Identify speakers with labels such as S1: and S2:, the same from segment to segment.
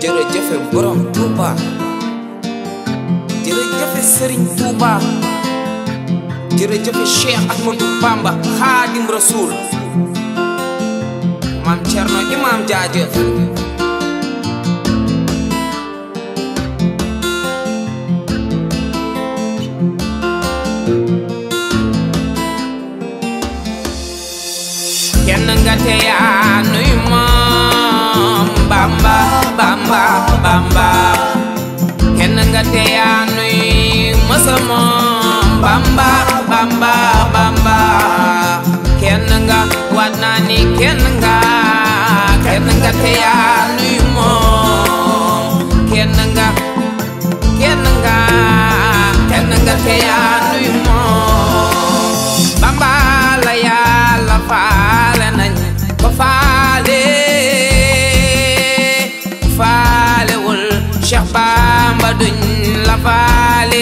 S1: jërëjëfe borom Touba jërëjëfe Serigne Touba jërëjëfe Cheikh Ahmadou Bamba Xaadim Rasul maam Cerno Imaam jaajëf kenn nga te yaa nuy moom Bamba Bamba Bamba kenn nga te yaa nuy mësa moom Bamba Bamba Bamba kenn nga waat naa ni kenn nga kenn nga te yaa nuy moom kenn nga kenn nga kenn nga te yaa nuy moom Bamba la yàlla faale nañ ko faale faalewul Cheikh Bamba duñ la faale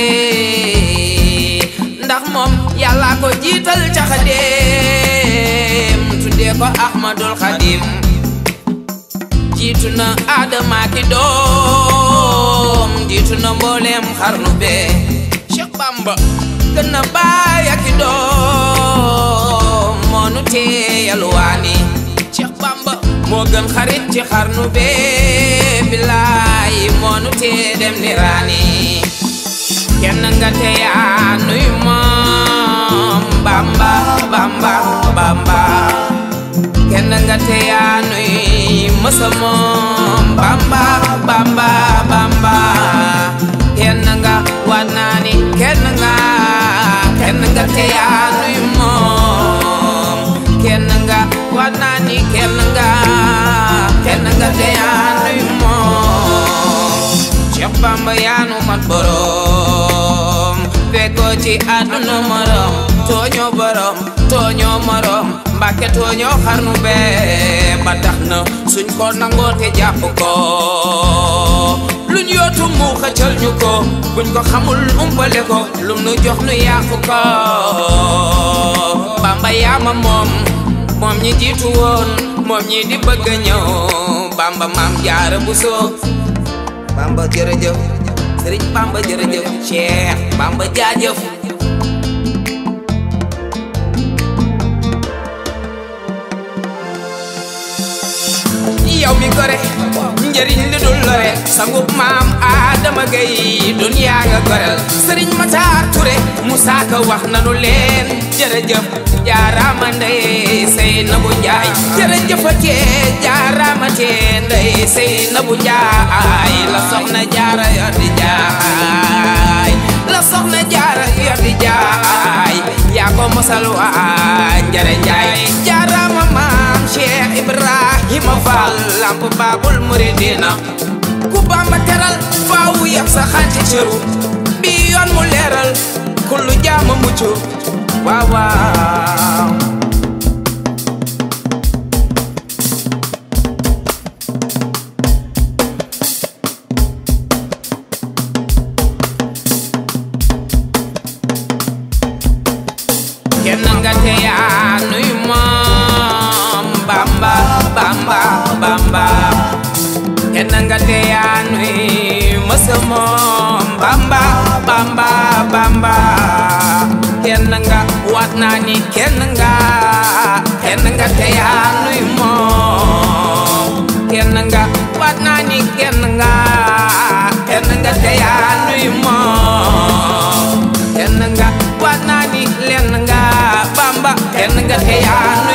S1: ndax moom yàlla ko jiital ca xadim tuddee ko Ahmadul Xadim jiitu na Adama ki doom jiitu na mbooleem xarnu bee Cheikh Bamba gën na baay ak i doom moo nu tee yalwaani Cheikh Bamba moo gën xarit ci xarnu bee bilaay moo nu tee dem niraani kenn nga te yaa nuy moom Bamba Bamba Bamba kenn nga te yaa nuy mësa moom Bamba Bamba Bamba kenn nga waat naa ni kenn nga kenn nga te yaa nuy moom kenn nga waat naa ni kenn nga kenn nga te yaa nuy moom Cheikh Bamba yaa nu mat borom fekkoo ci àdduna morom tooñoo borom tooñoo morom mbàkke tooñoo xarnu bee ba tax na suñ ko nangoo te jàpp ko luñ yootu mu xëccal ñu ko buñ ko xamul umpale ko lum nu jox nu yàqu ko bamba yaama moom moom ñi jiitu woon moom ñi di bëgg a ñëw bamba maam jaara bu soo bamba jërëjëf sëriñ bamba jërëjëf cheikh bamba jaajëf yow mi gore njëriñ li dul lore sangub maam Adama Gay duniyaa nga gorel sëriñ Matar Touré Moussa Ka wax nanu leen jërëjëf jaaraama ndey sey na bu njaay jërëjëfatee jaaraama tee ndey sey na bu njaay la soxna jaara yor di jaay la soxna jaara yor di jaay yaa ko mosal waa njare njaay jaaraama maam Cheikh Ibrahima Fall lamp baabul muridina ku Bamba teral faawu yab sa xanti cëru bi yoon mu leeral kullu jaama mucc waaw waaw kenn nga te yaa nuy moom Bamba Bamba Bamba kenn nga te yaa nuy mësa moom Bamba Bamba Bamba kenn nga waat naa ni kenn nga kenn nga te yaa nuy moom kenn nga waat naa ni kenn nga kenn nga te yaa nuy moom kenn nga waat naa ni lenn nga Bamba kenn nga te yaa